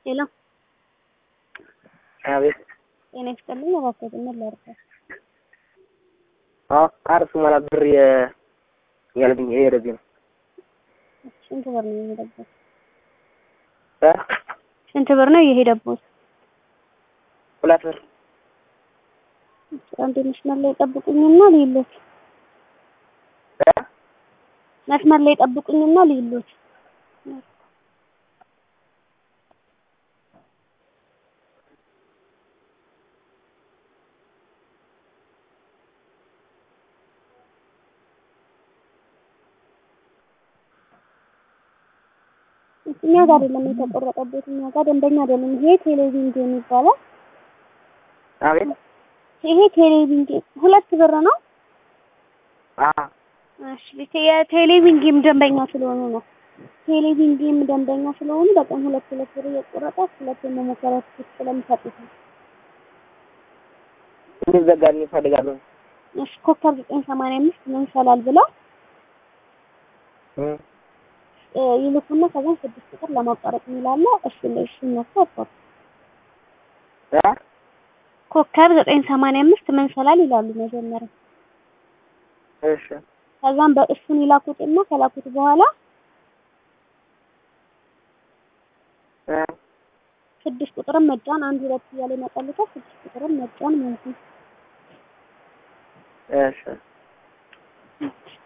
ሄሎ አቤት። ጤና ይስጥልኝ። እባክዎት ምን ላድርግ? አዎ ካርድ ስሞላ ብር ያለብኝ የሄደብኝ ነው። ስንት ብር ነው የሄደበት? እ ስንት ብር ነው የሄደበት? ሁለት ብር አንድ መስመር ላይ ጠብቁኝና ልይሎት። እ መስመር ላይ ጠብቁኝና ልይሎት። እኛ ጋር አይደለም የተቆረጠበት፣ እኛ ጋር ደንበኛ አይደለም። ይሄ ቴሌቪዥን ጌም ይባላል። አቤት። ይሄ ቴሌቪዥን ጌም ሁለት ብር ነው። አዎ እሺ የቴሌቪዥን ጌም ደንበኛ ስለሆኑ ነው። ቴሌቪዥን ጌም ደንበኛ ስለሆኑ በቀን ሁለት ሁለት ብር እየቆረጠ ሁለት የመሞከሪያ ትኬት ስለሚሰጡት ነው። እንዲዘጋልኝ እፈልጋለሁ። እሺ ኮከብ ዘጠኝ ሰማንያ አምስት ምን ይሻላል ብለው እ እ ይልኩና ከዛን ስድስት ቁጥር ለማቋረጥ የሚላለ እሱ ላይ እሱ ነክቶ አቋርጥ እ ኮከብ ዘጠኝ ሰማንያ አምስት ምን ይሻላል ይላሉ መጀመሪያ። እሺ ከዛም በእሱን ይላኩትና ከላኩት በኋላ እ ስድስት ቁጥርን መጫን አንድ ሁለት እያለ ይመጣልታል። ስድስት ቁጥርን መጫን ማለት ነው። እሺ